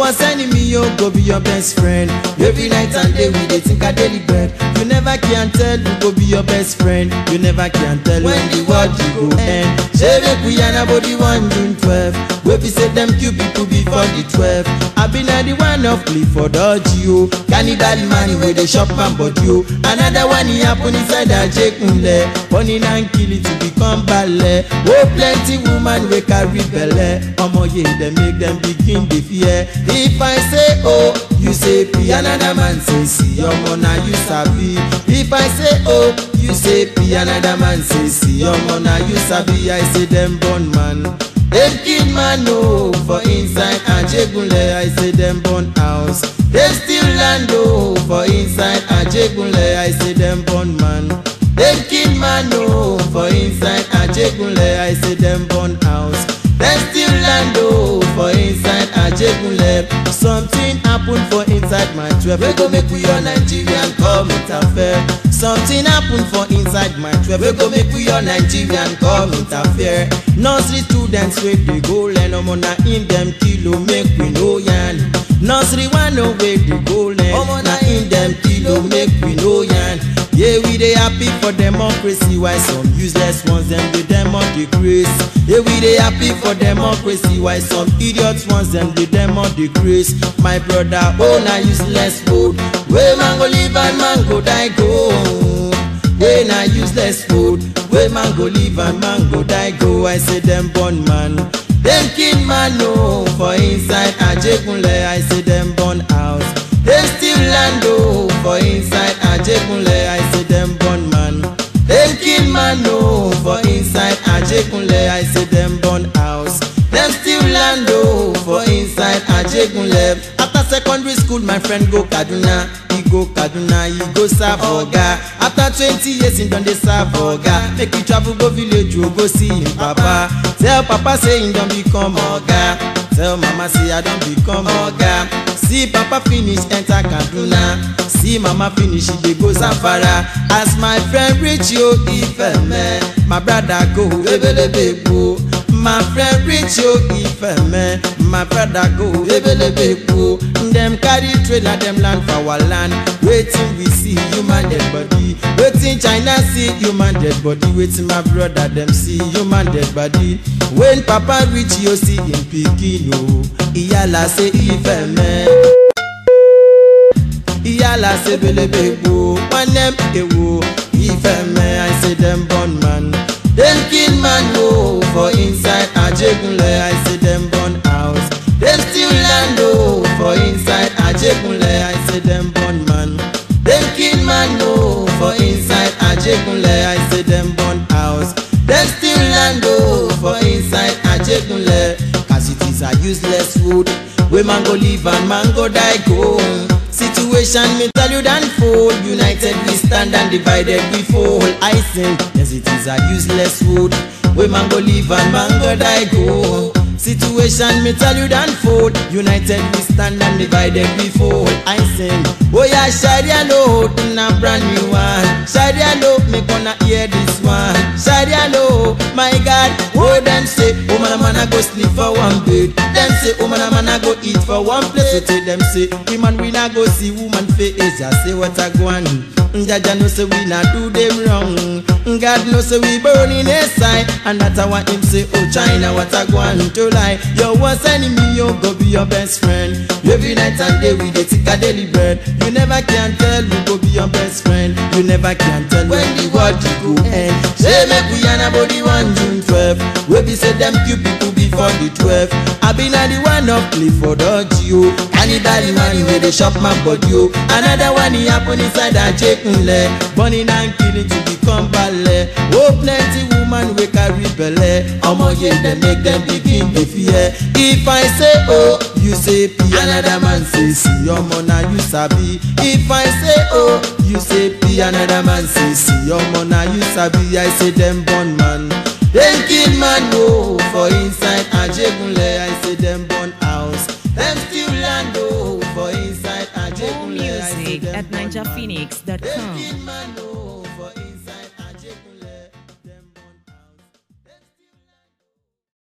worst enemy yo go be your best friend every night and day we dey think i daily bread you never can tell who go be your best friend you never can tell when the world you go end shey make we yarn about the one june twelve wey be say dem kill people before the twelve i be na the one of clifford orji o cannibal man wey dey chop man body o another one e happen inside ajegunle burning and killing to become belle o plenty woman wey carry belle omoye dem make dem begin dey fear if i say o you say p another man say si omo na you sabi if i say o you say p another man say si omo na you sabi i say dem born man dem kill man o for inside ajegunle i say dem burn house dem steal land o for inside ajegunle i say dem burn man dem kill man o for inside ajegunle i say dem burn house dem steal land o for inside ajegunle something happen for inside my twelve wey go make we all nigerian come interfere something happen for inside my twelve wey go make we all nigerian come interfere nursery students wey dey go learn omo na im dem kill o make we no yarn nursery one o wey dey go learn omo na im dem kill o make we no yarn yeah we dey happy for democracy while some useless ones dem dey demo dey grace yeah we dey happy for democracy while some idiot ones dem dey demo dey grace my brother oh na useless food wey man go live and man go die go wey na useless food wey man go live and man go die go i say dem born man dem kill man o for inside ajegunle i say dem burn house dem steal land o for inside ajegunle i say dem burn man dem kill man o for inside ajegunle i say dem burn house dem steal land o for inside ajegunle after secondary school my friend go kaduna e go kaduna e go serve oga after twenty years im don dey serve oga make e travel go village o go see im papa tell papa say im don become oga tell mama say i don become oga see papa finish enter kaduna see mama finish e dey go zamfara as my friend reach yo ifeme my brother go ebelebe gbo my friend reach yo ifeme my brother go ebelebe gbo dem carry trailer dem land for our land wetin we see human dead body wetin china see human dead body wetin my brother dem see human dead body when papa reach yo see im pikin o iyala say ifeme iyala say belebe gbo nwanne m ewo ifeme i say dem born man dem kill man o for inside ajegunle i say dem burn house dem steal land o for inside ajegunle i say dem burn man dem kill man o for inside ajegunle i say dem burn house dem steal land o for inside ajegunle as it is a useless food wey man go live and man go die go situation me tell you dan fold united we stand and divided we fall i say yes it is a useless food wey man go live and man go die go situation me tell you dan fold united we stand and divided we fall i sing oya sharia law na brand new one sharia law make una hear this one sharia law my god oh dem say woman and man go sleep for one bed dem say woman and man go eat for one place so tell dem say woman we na go see woman face just say what i go on Jaja know say we not do them wrong. God know say we burn in his side, and that's why him say, Oh China, what I want to lie. Your worst enemy, you go be your best friend. Every night and day we dey take a daily bread. You never can tell who go be your best friend. You never can tell when the world you go end. Say make we yarn about the one June 12. We be say them cute people before the 12. I been a the one of Clifford Orji Cannibal man wey dey chop my body o. Another one e happen inside Ajekunle. Burning and killing to become belle. Oh plenty woman wey carry belle. Omoye dem make dem begin dey fear. If I say oh, you say p. Another man say si. Omo na you sabi. If I say oh, you say p. Another man say si. Omo na you sabi. I say dem born man. Dem kill man o for inside Ajegunle. I say dem burn house. Dem steal land o for inside More Ajegunle. I say music dem at burn man. Dem ninjaphoenix.com. kill man